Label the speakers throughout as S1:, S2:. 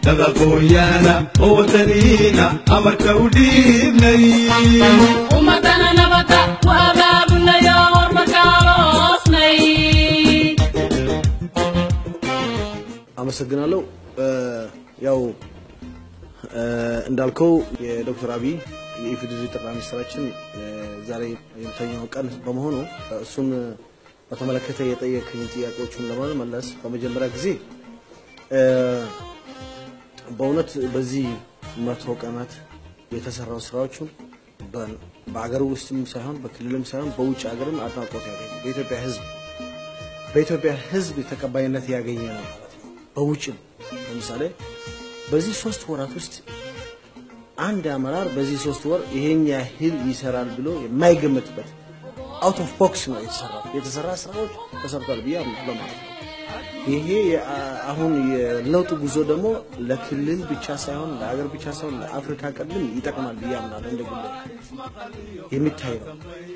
S1: dad aqoonyaana oo wadaniina amarka u dhiibnay
S2: ummadana nabada ku abaabulnayo hormarkaaloosnay
S3: አመሰግናለሁ። ያው እንዳልከው የዶክተር አብይ የኢፌዴሪ ጠቅላይ ሚኒስትራችን ዛሬ የሁለተኛው ቀን በመሆኑ እሱን በተመለከተ የጠየቅኝ ጥያቄዎቹን ለመመለስ በመጀመሪያ ጊዜ በእውነት በዚህ መቶ ቀናት የተሰራው ስራዎቹን በአገር ውስጥም ሳይሆን በክልልም ሳይሆን በውጭ ሀገርም አድናቆት ያገኘ በኢትዮጵያ ሕዝብ በኢትዮጵያ ሕዝብ ተቀባይነት ያገኘ ነው ማለት ነው። በውጭም ለምሳሌ በዚህ ሶስት ወራት ውስጥ አንድ አመራር በዚህ ሶስት ወር ይሄን ያህል ይሰራል ብሎ የማይገመትበት አውት ኦፍ ቦክስ ነው የተሰራው። የተሰራ ስራዎች ተሰርቷል ብዬ አምናለሁ ማለት ነው። ይሄ አሁን የለውጥ ጉዞ ደግሞ ለክልል ብቻ ሳይሆን ለሀገር ብቻ ሳይሆን ለአፍሪካ ቀንድም ይጠቅማል ብዬ አምናለሁ። እንደ ግሌ የሚታይ ነው።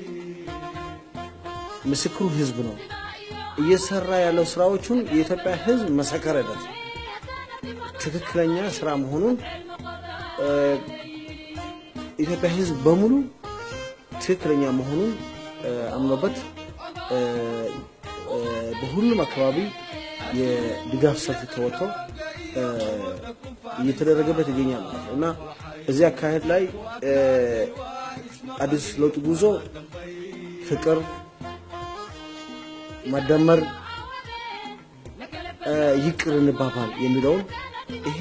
S3: ምስክሩ ህዝብ ነው። እየሰራ ያለው ስራዎቹን የኢትዮጵያ ህዝብ መሰከረለት። ትክክለኛ ስራ መሆኑን ኢትዮጵያ ህዝብ በሙሉ ትክክለኛ መሆኑን አምኖበት በሁሉም አካባቢ የድጋፍ ሰልፍ ተወጥቶ እየተደረገበት ይገኛል ማለት ነው እና እዚህ አካሄድ ላይ አዲስ ለውጥ ጉዞ ፍቅር፣ መደመር፣ ይቅር እንባባል የሚለውን ይሄ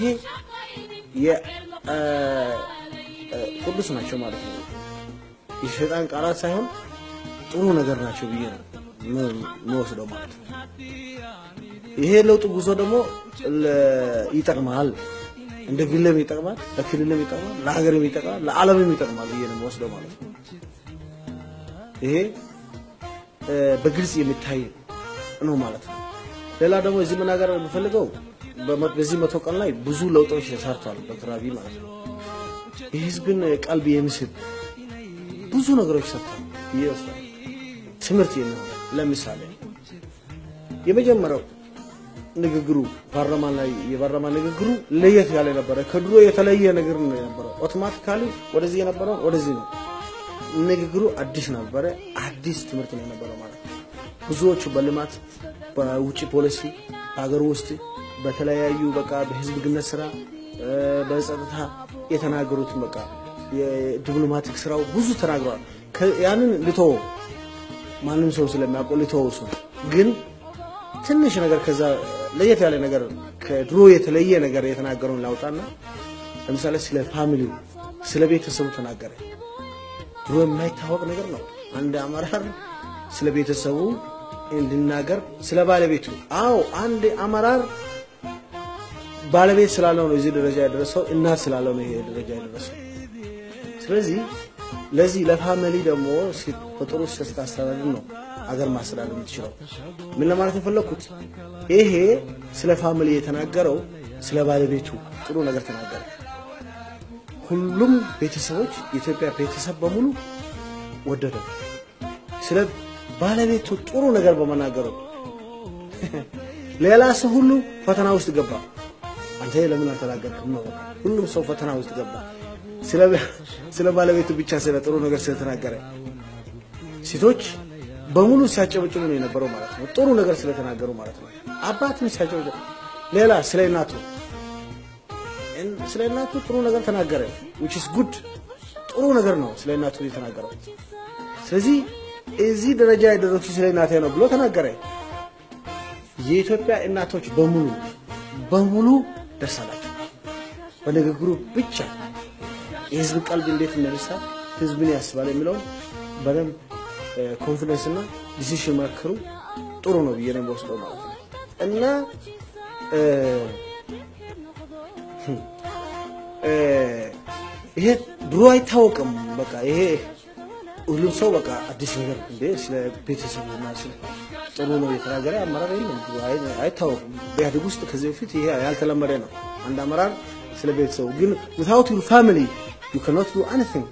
S3: ቅዱስ ናቸው ማለት ነው። የሸይጣን ቃላት ሳይሆን ጥሩ ነገር ናቸው ብዬ ነው የምወስደው ማለት ነው። ይሄ ለውጥ ጉዞ ደግሞ ይጠቅማል፣ እንደ ግለም ይጠቅማል፣ ለክልልም ይጠቅማል፣ ለሀገርም ይጠቅማል፣ ለዓለምም ይጠቅማል ብዬ ነው የምወስደው ማለት ነው። ይሄ በግልጽ የሚታይ ነው ማለት ነው። ሌላ ደግሞ እዚህ መናገር የምፈልገው በዚህ መቶ ቀን ላይ ብዙ ለውጦች ተሰርቷል ዶክተር አብይ ማለት ነው። የህዝብን ቀልብ የሚስብ ብዙ ነገሮች ሰርቷል ብዬ ይወስዳል። ትምህርት የሚሆን ለምሳሌ የመጀመሪያው ንግግሩ ፓርላማ ላይ የፓርላማ ንግግሩ ለየት ያለ ነበረ። ከድሮ የተለየ ነገር ነው የነበረው። ኦቶማቲካሊ ወደዚህ የነበረው ወደዚህ ነው። ንግግሩ አዲስ ነበረ። አዲስ ትምህርት ነው የነበረው ማለት ነው። ብዙዎቹ በልማት በውጭ ፖሊሲ ሀገር ውስጥ በተለያዩ በቃ በህዝብ ግንኙነት ስራ በጸጥታ የተናገሩትን በቃ የዲፕሎማቲክ ስራው ብዙ ተናግረዋል። ያንን ልተወ ማንም ሰው ስለሚያውቀው ልተወው እሱ ግን ትንሽ ነገር ከዛ ለየት ያለ ነገር ከድሮ የተለየ ነገር የተናገረውን ላውጣና ለምሳሌ ስለ ፋሚሊው ስለ ቤተሰቡ ተናገረ። ድሮ የማይታወቅ ነገር ነው። አንድ አመራር ስለ ቤተሰቡ እንድናገር ስለ ባለቤቱ። አዎ አንድ አመራር ባለቤት ስላለው ነው እዚህ ደረጃ የደረሰው፣ እናት ስላለው ነው ይሄ ደረጃ የደረሰው። ስለዚህ ለዚህ ለፋሚሊ ደግሞ በጥሩ ስታስተዳድር ነው አገር ማስተዳደር የምትችለው። ምን ለማለት የፈለግኩት ይሄ ስለ ፋሚሊ የተናገረው ስለ ባለቤቱ ጥሩ ነገር ተናገረ። ሁሉም ቤተሰቦች የኢትዮጵያ ቤተሰብ በሙሉ ወደደው። ስለ ባለቤቱ ጥሩ ነገር በመናገሩ ሌላ ሰው ሁሉ ፈተና ውስጥ ገባ። አንተ ለምን አልተናገርክም ነው። ሁሉም ሰው ፈተና ውስጥ ገባ። ስለ ባለቤቱ ብቻ ስለ ጥሩ ነገር ስለተናገረ ሴቶች በሙሉ ሲያጨበጭቡ ነው የነበረው ማለት ነው። ጥሩ ነገር ስለተናገሩ ማለት ነው። አባትም ሲያጨበጭቡ፣ ሌላ ስለ እናቱ ስለ እናቱ ጥሩ ነገር ተናገረ። which is good ጥሩ ነገር ነው ስለ እናቱ የተናገረው። ስለዚህ እዚህ ደረጃ የደረሱ ስለ እናቴ ነው ብሎ ተናገረ። የኢትዮጵያ እናቶች በሙሉ በሙሉ ደስ አላቸው በንግግሩ ብቻ የህዝብ ቀልብ እንዴት እንደሚሳ ህዝብን ያስባል የሚለውን በደንብ ኮንፊደንስ እና ዲሲሽን መክሩ ጥሩ ነው ብዬ ነው የምወስደው ማለት ነው እና ይሄ ድሮ አይታወቅም። በቃ ይሄ ሁሉም ሰው በቃ አዲስ ነገር እንዴ ስለ ቤተሰብ እና ስለ ጥሩ ነው የተናገረ አመራር የለም፣ አይታወቅም። በኢህአዴግ ውስጥ ከዚህ በፊት ይሄ ያልተለመደ ነው። አንድ አመራር ስለ ቤተሰቡ ግን ዊታውት ዩር ፋሚሊ ዩ ካኖት ዱ ኤኒቲንግ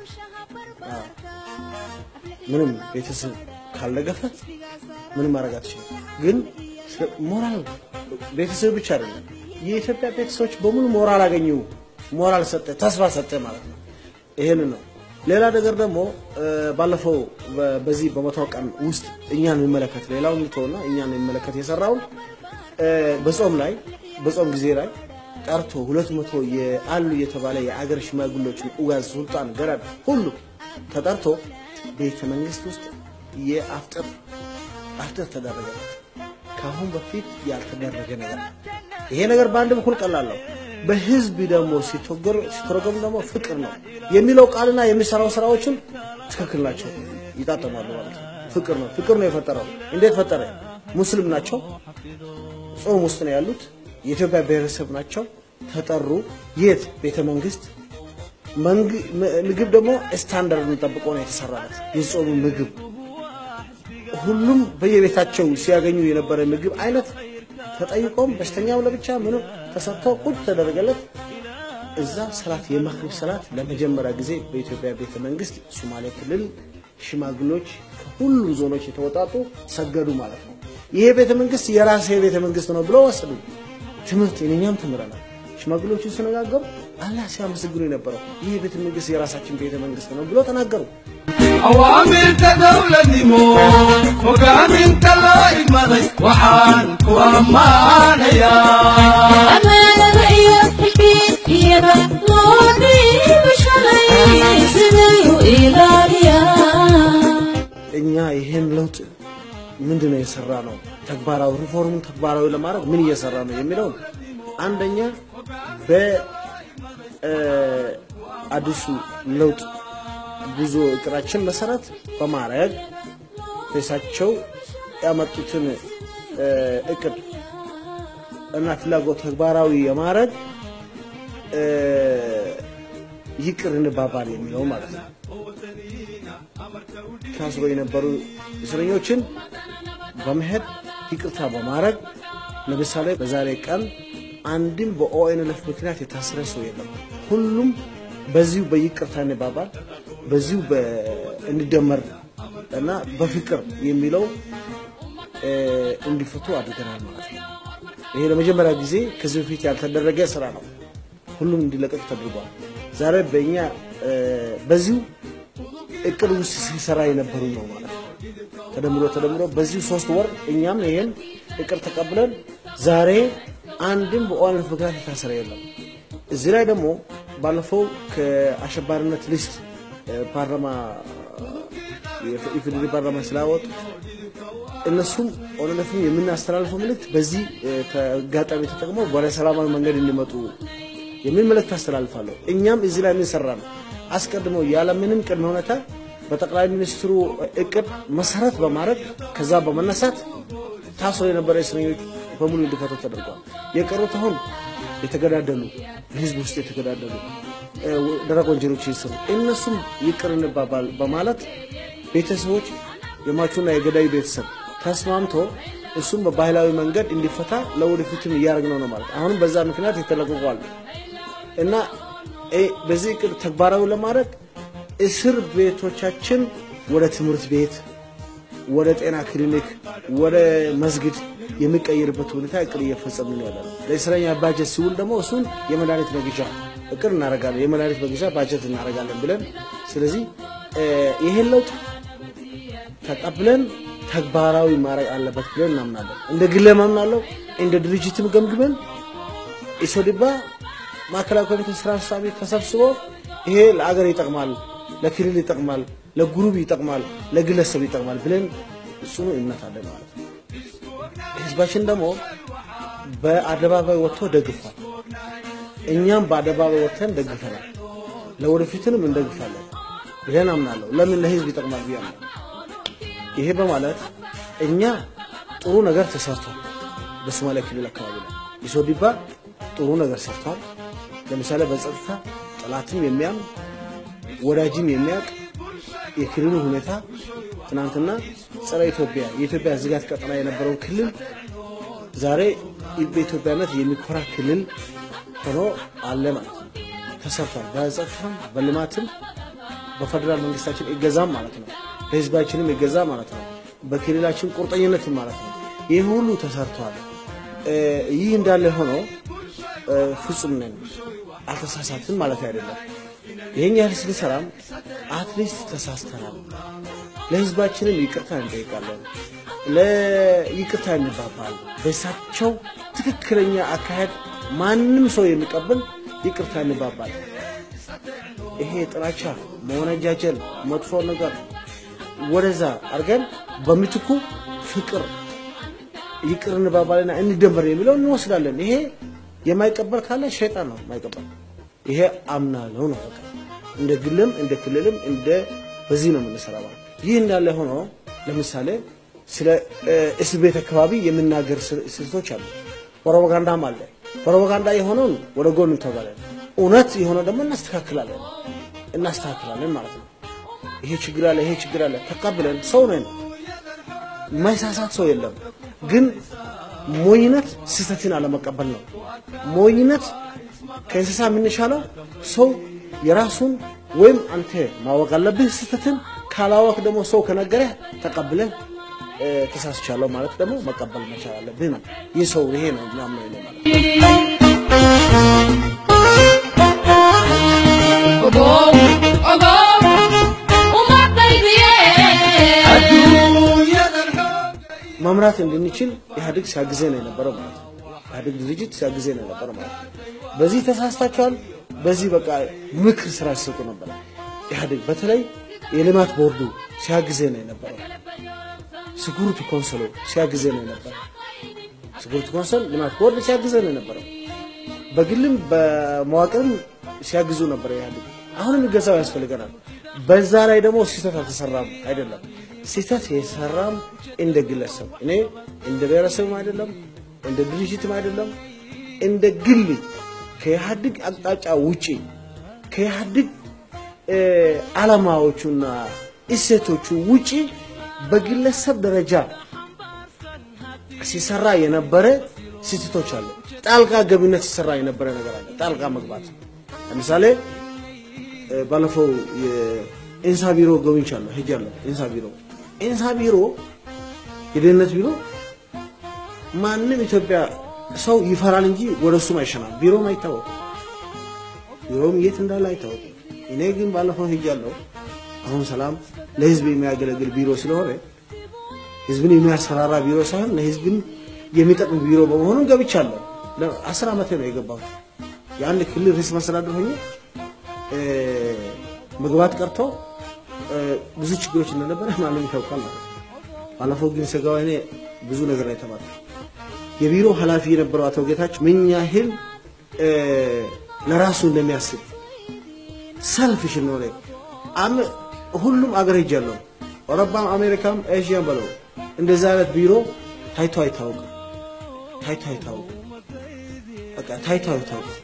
S3: ምንም ቤተሰብ ካልደገፈ ምንም ማድረግ አትችልም። ግን ሞራል ቤተሰብ ብቻ አይደለም የኢትዮጵያ ቤተሰቦች በሙሉ ሞራል አገኙ፣ ሞራል ሰጠ፣ ተስፋ ሰጠ ማለት ነው። ይሄን ነው። ሌላ ነገር ደግሞ እ፣ ባለፈው በ- በዚህ በመቶ ቀን ውስጥ እኛን የሚመለከት ሌላውን ልተውና እኛን የሚመለከት የሰራውን እ፣ በጾም ላይ በጾም ጊዜ ላይ ጠርቶ ሁለት መቶ የአሉ የተባለ የአገር ሽማግሌዎችን ኡጋዝ፣ ሱልጣን፣ ገረድ ሁሉ ተጠርቶ ቤተ መንግስት ውስጥ የአፍጥር አፍጥር ተደረገ። ከአሁን በፊት ያልተደረገ ነገር ነው። ይሄ ነገር በአንድ በኩል ቀላል ነው። በህዝብ ደግሞ ሲተገር ሲተረጎም ደግሞ ፍቅር ነው የሚለው ቃልና የሚሰራው ስራዎችን ትክክል ናቸው፣ ይጣጠማሉ ማለት ነው። ፍቅር ነው ፍቅር ነው የፈጠረው። እንዴት ፈጠረ? ሙስሊም ናቸው፣ ጾም ውስጥ ነው ያሉት፣ የኢትዮጵያ ብሔረሰብ ናቸው። ተጠሩ። የት ቤተ መንግስት መንግ- ም- ምግብ ደግሞ ስታንዳርድን ጠብቆ ነው የተሰራለት የጾሙ ምግብ ሁሉም በየቤታቸው ሲያገኙ የነበረ ምግብ አይነት ተጠይቆም በሽተኛው ለብቻ ምንም ተሰጥቶ ቁጭ ተደረገለት። እዛ ሰላት የመግሪብ ሰላት ለመጀመሪያ ጊዜ በኢትዮጵያ ቤተ መንግስት ሶማሌ ክልል ሽማግሌዎች ከሁሉ ዞኖች የተወጣጡ ሰገዱ ማለት ነው። ይሄ ቤተ መንግስት የራሴ ቤተ መንግስት ነው ብሎ ወሰዱ። ትምህርት እኛም ተምረናል። ሽማግሌዎቹ ሲነጋገሩ አላህ ሲያመሰግኑ የነበረው ይህ ቤተ መንግስት የራሳችን ቤተ መንግስት ነው ብሎ ተናገሩ።
S1: awaamirta dawladnimo hogaaminta loo imaday waxaan ku ammaanayaa
S2: ammaanada iyo xilkiyada loo dhiibo shalay siday u ilaaliyaan
S3: እኛ ይህን ለውጥ ምንድን ነው የሰራ ነው ተግባራዊ ሪፎርሙን ተግባራዊ ለማድረግ ምን እየሰራ ነው የሚለውን አንደኛ በአዲሱ ለውጥ ጉዞ እቅዳችን መሰረት በማድረግ ሬሳቸው ያመጡትን እ፣ እቅድ እና ፍላጎት ተግባራዊ የማድረግ እ፣ ይቅር እንባባል የሚለው ማለት ነው። ታስሮ የነበሩ እስረኞችን በመሄድ ይቅርታ በማድረግ ለምሳሌ በዛሬ ቀን አንድም በኦኤንኤልኤፍ ምክንያት የታሰረ ሰው የለም። ሁሉም በዚሁ በይቅርታ እንባባል፣ በዚሁ በ- እንደመር እና በፍቅር የሚለው እ፣ እንዲፈቱ አድርገናል ማለት ነው። ይሄ ለመጀመሪያ ጊዜ ከዚህ በፊት ያልተደረገ ስራ ነው። ሁሉም እንዲለቀቅ ተደርጓል። ዛሬ በእኛ እ፣ በዚሁ እቅድ ውስጥ ሲሰራ የነበሩ ነው ማለት ነው። ተደምሮ ተደምሮ በዚሁ ሶስት ወር እኛም ይሄን እቅድ ተቀብለን ዛሬ አንድም በኦነግ ምክንያት የታሰረ የለም። እዚህ ላይ ደግሞ ባለፈው ከአሸባሪነት ሊስት እ፣ ፓርላማ የኢፌዴሪ ፓርላማ ስላወጡት እነሱም ኦነግን የምናስተላልፈው መልእክት በዚህ እ፣ አጋጣሚ ተጠቅመው ወደ ሰላማዊ መንገድ እንዲመጡ የሚል መልእክት አስተላልፋለሁ። እኛም እዚህ ላይ ምን ሰራ ነው አስቀድሞ ያለምንም ቅድመ ሁኔታ በጠቅላይ ሚኒስትሩ እቅድ መሰረት በማድረግ ከዛ በመነሳት ታስሮ የነበረ እስረኞች በሙሉ እንዲፈቱ ተደርጓል። የቀሩት አሁን የተገዳደሉ በህዝብ ውስጥ የተገዳደሉ እ፣ ደረቅ ወንጀሎች ይስሩ እነሱም ይቅር እንባባል በማለት ቤተሰቦች የሟቹና የገዳዩ ቤተሰብ ተስማምቶ እሱም በባህላዊ መንገድ እንዲፈታ ለወደፊትም እያደረግነው ነው ማለት አሁንም በዛ ምክንያት የተለቀቋል እና እ፣ በዚህ እቅድ ተግባራዊ ለማድረግ እስር ቤቶቻችን ወደ ትምህርት ቤት፣ ወደ ጤና ክሊኒክ፣ ወደ መስጊድ የሚቀየርበት ሁኔታ እቅድ እየፈጸምን ነው ያለነው። ለእስረኛ ባጀት ሲውል ደግሞ እሱን የመድኃኒት መግዣ እቅድ እናደርጋለን። የመድኃኒት መግዣ ባጀት እናደርጋለን ብለን ስለዚህ እ፣ ይሄን ለውጥ ተቀብለን ተግባራዊ ማድረግ አለበት ብለን እናምናለን። እንደ ግሌም አምናለሁ፣ እንደ ድርጅትም ገምግመን ኢሶዲባ ማዕከላዊ ኮሚቴ ስራ አስፈጻሚ ተሰብስቦ ይሄ ለአገር ይጠቅማል፣ ለክልል ይጠቅማል፣ ለግሩፕ ይጠቅማል፣ ለግለሰብ ይጠቅማል ብለን ጽኑ እምነት አለን ማለት ነው። ህዝባችን ደግሞ በአደባባይ ወጥቶ ደግፏል። እኛም በአደባባይ ወጥተን ደግፈናል። ለወደፊትንም እንደግፋለን ብለን አምናለሁ። ለምን ለህዝብ ይጠቅማል ብዬ አምናለሁ። ይሄ በማለት እኛ ጥሩ ነገር ተሰርቷል። በሶማሌ ክልል አካባቢ ላይ ኢሶዲባ ጥሩ ነገር ሰርቷል። ለምሳሌ በጸጥታ ጠላትም የሚያም ወዳጅም የሚያውቅ የክልሉ ሁኔታ ትናንትና ጸረ ኢትዮጵያ የኢትዮጵያ ዝጋት ቀጠና የነበረውን ክልል ዛሬ በኢትዮጵያነት የሚኮራ ክልል ሆኖ አለ ማለት ነው። ተሰርቷል። በጸጥታም በልማትም በፌደራል መንግስታችን እገዛም ማለት ነው። በህዝባችንም እገዛ ማለት ነው። በክልላችን ቁርጠኝነትም ማለት ነው። ይህ ሁሉ ተሰርቷል። እ፣ ይህ እንዳለ ሆኖ እ፣ ፍጹም ነን አልተሳሳትም ማለት አይደለም። ይህን ያህል ስንሰራም አትሊስት ተሳስተናል፣ ለህዝባችንም ይቅርታ እንጠይቃለን፣ ለይቅርታ እንባባል። በእሳቸው ትክክለኛ አካሄድ ማንም ሰው የሚቀበል ይቅርታ እንባባል። ይሄ ጥላቻ፣ መወነጃጀል፣ መጥፎ ነገር ወደዛ አድርገን በምትኩ ፍቅር ይቅር እንባባልና እንደመር የሚለው እንወስዳለን። ይሄ የማይቀበል ካለ ሸይጣን ነው የማይቀበል። ይሄ አምናለሁ ነው በቃ። እንደ ግልም እንደ ክልልም እንደ በዚህ ነው የምንሰራ ማለት። ይህ እንዳለ ሆኖ ለምሳሌ ስለ እ፣ እስር ቤት አካባቢ የምናገር ስ- ስልቶች አሉ። ፕሮፓጋንዳም አለ። ፕሮፓጋንዳ የሆነውን ወደ ጎን እንተባለን፣ እውነት የሆነው ደግሞ እናስተካክላለን እናስተካክላለን ማለት ነው። ይሄ ችግር አለ፣ ይሄ ችግር አለ ተቀብለን ሰው ነን የማይሳሳት ሰው የለም። ግን ሞኝነት ስህተትን አለመቀበል ነው። ሞኝነት ከእንስሳ የምንሻለው ሰው የራሱን ወይም አንተ ማወቅ አለብህ ስህተትን። ካላወቅ ደግሞ ሰው ከነገረህ ተቀብለህ እ፣ ተሳስቻለሁ ማለት ደግሞ መቀበል መቻል አለብህ ነው። ይህ ሰው ይሄ ነው ምናምን ነው ማለት ነው።
S2: ogow ogow uma qaybiyeen
S1: adduunyadan xoog
S3: መምራት እንድንችል ኢህአዴግ ሲያግዘን ነው የነበረው ማለት ነው። ኢህአዴግ ድርጅት ሲያግዘን ነው የነበረው ማለት ነው። በዚህ ተሳስታችኋል፣ በዚህ በቃ ምክር ስራ ሲሰጡ ነበረ። ኢህአዴግ በተለይ የልማት ቦርዱ ሲያግዘን ነው የነበረው። ስኩሪቲ ኮንሰሉ ሲያግዘን ነው የነበረው። ስኩሪቲ ኮንሰል ልማት ቦርድ ሲያግዘን ነው የነበረው። በግልም በመዋቅርም ሲያግዙ ነበር ኢህአዴግ። አሁንም ይገዛው ያስፈልገናል። በዛ ላይ ደግሞ ስህተት አልተሰራም አይደለም። ስህተት የሰራም እንደ ግለሰብ እኔ እንደ ብሔረሰብም አይደለም እንደ ድርጅትም አይደለም እንደ ግል ከኢህአዴግ አቅጣጫ ውጪ ከኢህአዴግ እ፣ ዓላማዎቹና እሴቶቹ ውጪ በግለሰብ ደረጃ ሲሰራ የነበረ ስህተቶች አሉ። ጣልቃ ገብነት ሲሰራ የነበረ ነገር አለ። ጣልቃ መግባት ለምሳሌ እ፣ ባለፈው የኢንሳ ቢሮ ጎብኝቻለሁ፣ ሄጃለሁ። ኢንሳ ቢሮ ኢንሳ ቢሮ የደህንነት ቢሮ ማንም ኢትዮጵያ ሰው ይፈራል እንጂ ወደ እሱም አይሸናም። ቢሮም አይታወቅም። ቢሮም የት እንዳለ አይታወቅም። እኔ ግን ባለፈው ሄጃለሁ። አሁን ሰላም ለህዝብ የሚያገለግል ቢሮ ስለሆነ ህዝብን የሚያስፈራራ ቢሮ ሳይሆን ለህዝብን የሚጠቅም ቢሮ በመሆኑ ገብቻለሁ። ለአስር ዓመቴ ነው የገባሁት። የአንድ ክልል ርዕሰ መስተዳድር ሆኜ እ፣ መግባት ቀርቶ እ፣ ብዙ ችግሮች እንደነበረ ማንም ያውቃል ማለት ነው። ባለፈው ግን ስጋው እኔ ብዙ ነገር ነው የተባለው። የቢሮ ኃላፊ የነበረው አቶ ጌታቸው ምን ያህል እ፣ ለራሱ እንደሚያስብ ሰልፍሽ እንደሆነ አም- ሁሉም አገር ሄጃለሁ። አውሮፓም፣ አሜሪካም፣ ኤዥያም በለው እንደዚህ አይነት ቢሮ ታይቶ አይታወቅም። ታይቶ አይታወቅም። በቃ ታይቶ አይታወቅም።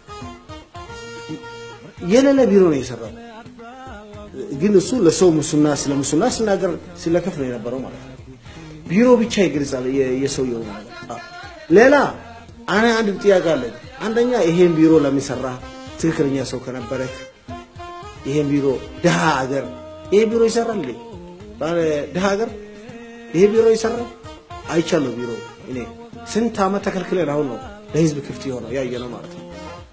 S3: የሌለ ቢሮ ነው የሰራው። ግን እሱ ለሰው ሙስና ስለ ሙስና ሲናገር ሲለከፍ ነው የነበረው ማለት ነው። ቢሮ ብቻ ይገልጻል የ- የሰውየው ነገር። አዎ። ሌላ አነ አንድ ጥያቄ አለኝ። አንደኛ ይሄን ቢሮ ለሚሰራ ትክክለኛ ሰው ከነበረ ይሄን ቢሮ ድሃ ሀገር ይሄ ቢሮ ይሰራል እንዴ? ባለ ድሃ ሀገር ይሄ ቢሮ ይሰራል? አይቻለሁ። ቢሮ እኔ ስንት ዓመት ተከልክለን አሁን ነው ለህዝብ ክፍት የሆነው ያየ ነው ማለት ነው።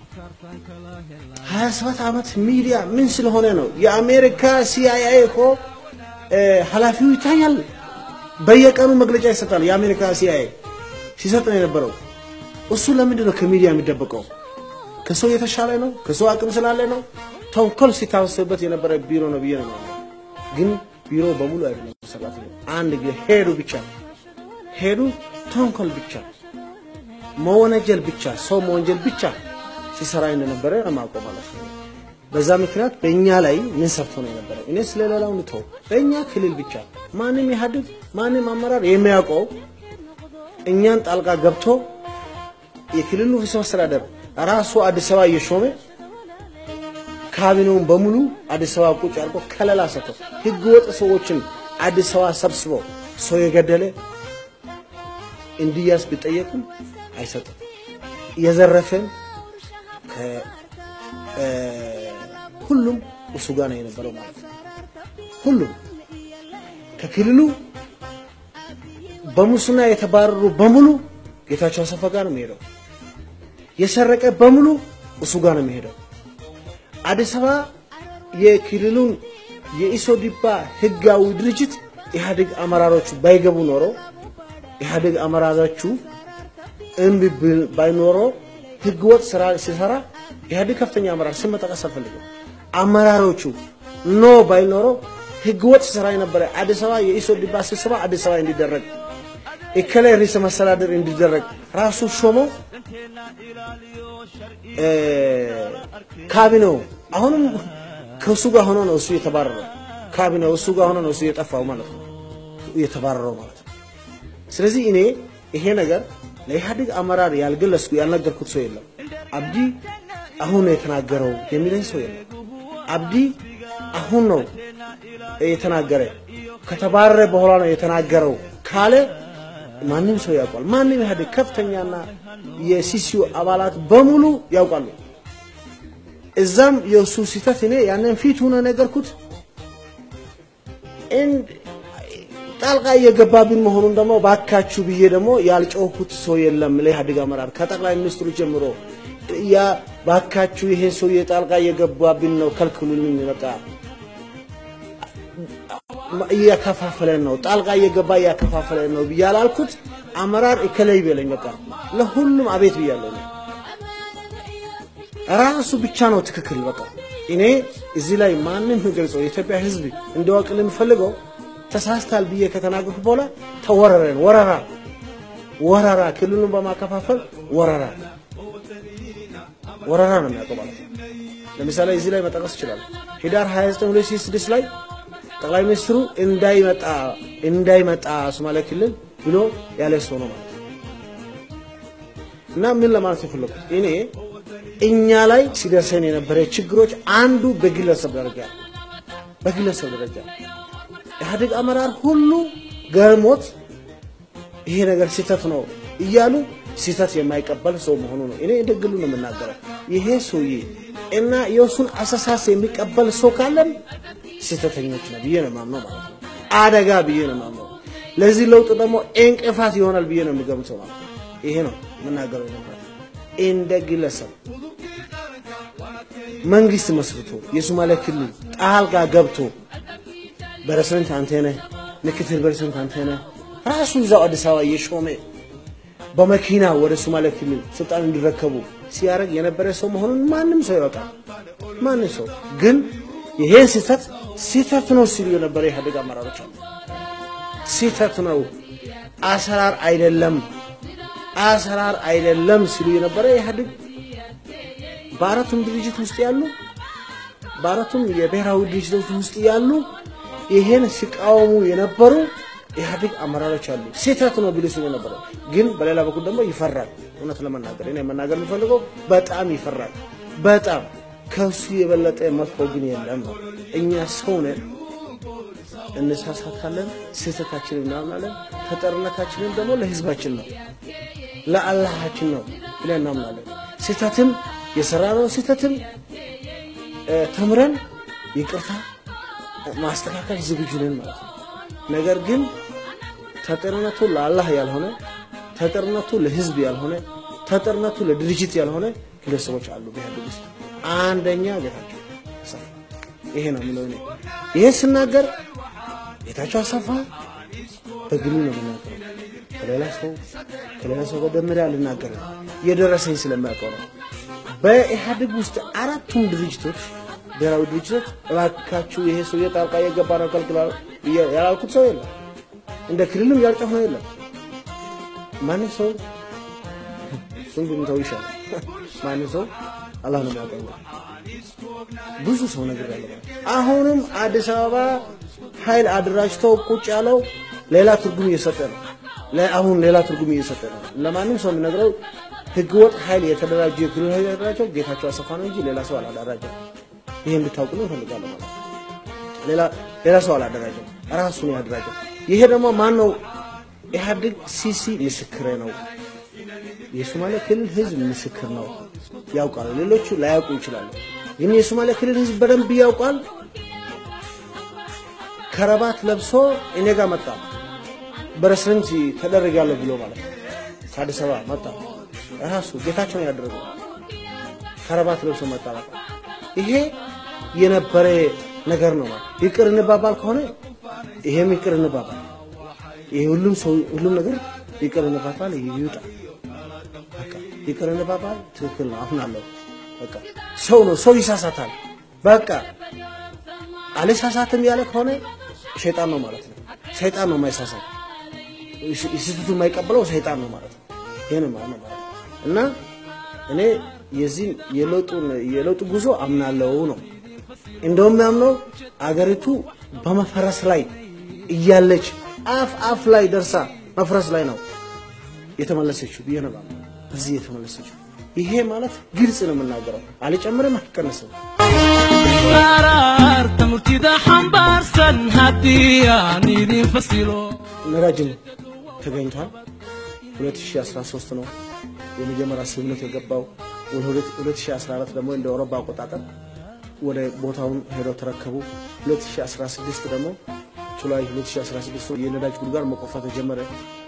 S3: ሀያ ሰባት ዓመት ሚዲያ ምን ስለሆነ ነው? የአሜሪካ ሲአይኤ እኮ እ፣ ኃላፊው ይታያል። በየቀኑ መግለጫ ይሰጣል። የአሜሪካ ሲአይኤ ሲሰጥ ነው የነበረው። እሱ ለምንድን ነው ከሚዲያ የሚደበቀው? ከሰው የተሻለ ነው? ከሰው አቅም ስላለ ነው? ተንኮል ሲታሰብበት የነበረ ቢሮ ነው ብዬ ነው የማምነው። ግን ቢሮ በሙሉ አይደለም ሰራተኛ አንድ ጊዜ ሄዱ ብቻ ሄዱ ተንኮል ብቻ መወነጀል ብቻ ሰው መወንጀል ብቻ ሲሰራ እንደነበረ ለማውቀው ማለት ነው። በዛ ምክንያት በእኛ ላይ ምን ሰርቶ ነው የነበረው? እኔ ስለሌላው ንተው በእኛ ክልል ብቻ ማንም ኢህአዴግ ማንም አመራር የሚያውቀው እኛን ጣልቃ ገብቶ የክልሉ ርዕሰ መስተዳደር ራሱ አዲስ አበባ እየሾመ ካቢኔውን በሙሉ አዲስ አበባ ቁጭ አድርጎ ከለላ ሰጥቶ ህገ ወጥ ሰዎችን አዲስ አበባ ሰብስቦ ሰው የገደለ እንዲያስ ቢጠየቅም አይሰጥም። የዘረፈን ከ- እ፣ ሁሉም እሱ ጋር ነው የነበረው ማለት ነው። ሁሉም ከክልሉ በሙስና የተባረሩ በሙሉ ጌታቸው አሰፋ ጋር ነው የሚሄደው። የሰረቀ በሙሉ እሱ ጋር ነው የሚሄደው። አዲስ አበባ የክልሉን የኢሶዲፓ ህጋዊ ድርጅት ኢህአዴግ አመራሮቹ ባይገቡ ኖሮ ኢህአዴግ አመራሮቹ እምቢ ብል- ባይኖሮ ህገወጥ ስራ ሲሰራ ኢህአዴግ ከፍተኛ አመራር ስም መጠቀስ አልፈልግም። አመራሮቹ ኖ ባይኖሮ ህገወጥ ስራ የነበረ አዲስ አበባ የኢሶዲፓ ስብሰባ አዲስ አበባ እንዲደረግ እከላይ ርዕሰ መስተዳድር እንዲደረግ ራሱ ሾመው እ፣ ካቢኔው አሁንም ከእሱ ጋር ሆኖ ነው እሱ የተባረረው። ካቢኔው እሱ ጋር ሆኖ ነው እሱ የጠፋው ማለት ነው፣ የተባረረው ማለት ነው። ስለዚህ እኔ ይሄ ነገር ለኢህአዴግ አመራር ያልገለጽኩ ያልነገርኩት ሰው የለም። አብዲ አሁን ነው የተናገረው የሚለኝ ሰው የለም። አብዲ አሁን ነው የተናገረ ከተባረረ በኋላ ነው የተናገረው ካለ ማንም ሰው ያውቋል። ማንም ኢህአዴግ ከፍተኛና የሲሲዩ አባላት በሙሉ ያውቃሉ። እዛም የእሱ ስህተት እኔ ያንን ፊት ሆነ ነገርኩት። እንድ- ጣልቃ እየገባብን መሆኑን ደግሞ ባካችሁ ብዬ ደግሞ ያልጮኩት ሰው የለም። ለኢህአዴግ አመራር ከጠቅላይ ሚኒስትሩ ጀምሮ ያ ባካችሁ ይሄ ሰው የጣልቃ እየገባብን ነው ከልክሉልኝ፣ በቃ እያከፋፈለን ነው፣ ጣልቃ እየገባ እያከፋፈለን ነው ብዬ አላልኩት። አመራር እከለይ በለኝ፣ በቃ ለሁሉም አቤት ብያለሁ። እኔ ራሱ ብቻ ነው ትክክል። በቃ እኔ እዚህ ላይ ማንም የሚገልጸው የኢትዮጵያ ሕዝብ እንዲያውቅል የምፈልገው ተሳስታል ብዬ ከተናገርኩ በኋላ ተወረረን፣ ወረራ ወረራ፣ ክልሉን በማከፋፈል ወረራ ወረራ ነው የሚያውቀው ማለት ነው። ለምሳሌ እዚህ ላይ መጠቀስ ይችላል። ህዳር 29 2006 ላይ ጠቅላይ ሚኒስትሩ እንዳይመጣ እንዳይመጣ ሶማሌ ክልል ብሎ ያለ ሰው ነው ማለት ነው። እና ምን ለማለት የፈለኩት እኔ እኛ ላይ ሲደርሰን የነበረ ችግሮች አንዱ በግለሰብ ደረጃ በግለሰብ ደረጃ ኢህአዴግ አመራር ሁሉ ገርሞት ይሄ ነገር ስህተት ነው እያሉ ስህተት የማይቀበል ሰው መሆኑ ነው። እኔ እንደ ግሉ ነው የምናገረው። ይሄ ሰውዬ እና የእሱን አስተሳሰብ የሚቀበል ሰው ካለም ስህተተኞች ነው ብዬ ነው የማምነው ማለት ነው። አደጋ ብዬ ነው የማምነው። ለዚህ ለውጥ ደግሞ እንቅፋት ይሆናል ብዬ ነው የሚገምተው ማለት ነው። ይሄ ነው የምናገረው ነበር። እንደ ግለሰብ መንግስት መስርቶ የሶማሌ ክልል ጣልቃ ገብቶ ፕሬዝዳንት አንተ ነህ፣ ምክትል ፕሬዝዳንት አንተ ነህ፣ ራሱ እዛው አዲስ አበባ እየሾመ በመኪና ወደ ሶማሌ ክልል ስልጣን እንዲረከቡ ሲያደርግ የነበረ ሰው መሆኑን ማንም ሰው ያውቃል። ማንም ሰው ግን ይሄን ስህተት ስህተት ነው ሲሉ የነበረ የኢህአዴግ አመራሮች አሉ። ስህተት ነው፣ አሰራር አይደለም፣ አሰራር አይደለም ሲሉ የነበረ ኢህአዴግ በአራቱም ድርጅት ውስጥ ያሉ በአራቱም የብሔራዊ ድርጅቶች ውስጥ ያሉ ይሄን ሲቃወሙ የነበሩ ኢህአዴግ አመራሮች አሉ። ስህተት ነው ቢሉ ሲሉ ነበረ። ግን በሌላ በኩል ደግሞ ይፈራል። እውነት ለመናገር እኔ መናገር የሚፈልገው በጣም ይፈራል። በጣም ከሱ የበለጠ መጥፎ ግን የለም ነው። እኛ ሰው ነን፣ እንሳሳታለን፣ ስህተታችንን እናምናለን። ተጠርነታችንን ደግሞ ለህዝባችን ነው ለአላሃችን ነው ብለን እናምናለን። ስህተትም የሰራነው ስህተትም እ፣ ተምረን ይቅርታ ማስተካከል ዝግጁ ነን ማለት ነው። ነገር ግን ተጠርነቱ ለአላህ ያልሆነ ተጠርነቱ ለህዝብ ያልሆነ ተጠርነቱ ለድርጅት ያልሆነ ግለሰቦች አሉ በኢህአዴግ ውስጥ። አንደኛ ጌታቸው አሰፋ ይሄ ነው የሚለው እኔ ይሄ ስናገር ጌታቸው አሰፋ በግሉ ነው የምናገረው። ከሌላ ሰው ከሌላ ሰው ጋር ደምሬ አልናገርም። የደረሰኝ ስለሚያውቀው ነው። በኢህአዴግ ውስጥ አራቱም ድርጅቶች ብሔራዊ ድርጅቶች እባካችሁ ይሄ ሰው ጣልቃ የገባ ነው ከልክላል ብዬ ያላልኩት ሰው የለም። እንደ ክልልም ያልጮህ ነው የለም። ማንም ሰው እሱን ብንተው ይሻላል። ማንም ሰው አላህ ነው የሚያውቀው። ብዙ ሰው ነገር ያለ አሁንም አዲስ አበባ ኃይል አደራጅተው ቁጭ ያለው ሌላ ትርጉም እየሰጠ ነው። ለ- አሁን ሌላ ትርጉም እየሰጠ ነው። ለማንም ሰው የሚነግረው ህገወጥ ኃይል የተደራጀ የክልል ኃይል ያደራጀው ጌታቸው አሰፋ ነው እንጂ ሌላ ሰው አላደራጀም። ይሄ እንድታውቁ እፈልጋለሁ ማለት ነው። ሌላ ሌላ ሰው አላደራጀም፣ ራሱ ነው ያደራጀው። ይሄ ደግሞ ማን ነው? ኢህአዴግ ሲሲ ምስክሬ ነው። የሶማሌ ክልል ህዝብ ምስክር ነው፣ ያውቃል። ሌሎቹ ላያውቁ ይችላሉ፣ ግን የሶማሌ ክልል ህዝብ በደንብ ያውቃል። ከረባት ለብሶ እኔ ጋር መጣ። በሬስቶራንት ተደረጋለሁ ብሎ ማለት ነው። ከአዲስ አበባ መጣ። ራሱ ጌታቸው ነው ያደረገው። ከረባት ለብሶ መጣላት ይሄ የነበረ ነገር ነው ማለት ይቅር እንባባል ከሆነ ይሄም ይቅር እንባባል። ይሄ ሁሉም ሰው ሁሉም ነገር ይቅር እንባባል ይውጣ። በቃ ይቅር እንባባል ትክክል ነው አምናለሁ። በቃ ሰው ነው ሰው ይሳሳታል። በቃ አልሳሳትም ያለ ከሆነ ሸይጣን ነው ማለት ነው። ሰይጣን ነው የማይሳሳት ስህተቱ የማይቀበለው ሰይጣን ነው ማለት ነው። ይሄን ማለት ነው ማለት ነው። እና እኔ የዚህ የለውጡን የለውጡ ጉዞ አምናለው ነው እንደውም ያምነው አገሪቱ በመፈረስ ላይ እያለች አፍ አፍ ላይ ደርሳ መፍረስ ላይ ነው የተመለሰችው ብዬ ነው የማምነው። እዚህ የተመለሰችው ይሄ ማለት ግልጽ ነው የምናገረው፣ አልጨምርም አልቀነስም።
S4: qaraarta murtida xambaarsan haddii aan idin fasilo
S3: ነዳጅም ተገኝቷል። 2013 ነው የመጀመሪያ ስምምነት የገባው። ወደ 2014 ደግሞ እንደ አውሮፓ አቆጣጠር ወደ ቦታውን ሄደው ተረከቡ። 2016 ደግሞ ጁላይ 2016 የነዳጅ ጉድጓድ መቆፈር ተጀመረ።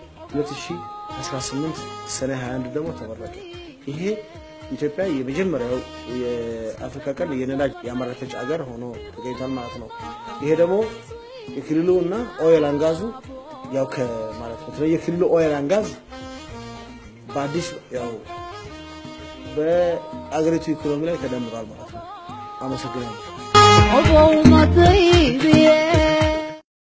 S3: 2018 ሰኔ 21 ደግሞ ተመረቀ። ይሄ ኢትዮጵያ የመጀመሪያው የአፍሪካ ቀንድ የነዳጅ ያመረተች አገር ሆኖ ተገኝቷል ማለት ነው። ይሄ ደግሞ የክልሉ እና ኦይል አንጋዙ ያው ከማለት በተለይ የክልሉ ኦይል አንጋዝ በአዲስ ያው በአገሪቱ ኢኮኖሚ ላይ ተደምሯል ማለት ነው። አመሰግናለሁ።
S2: obow mataybiye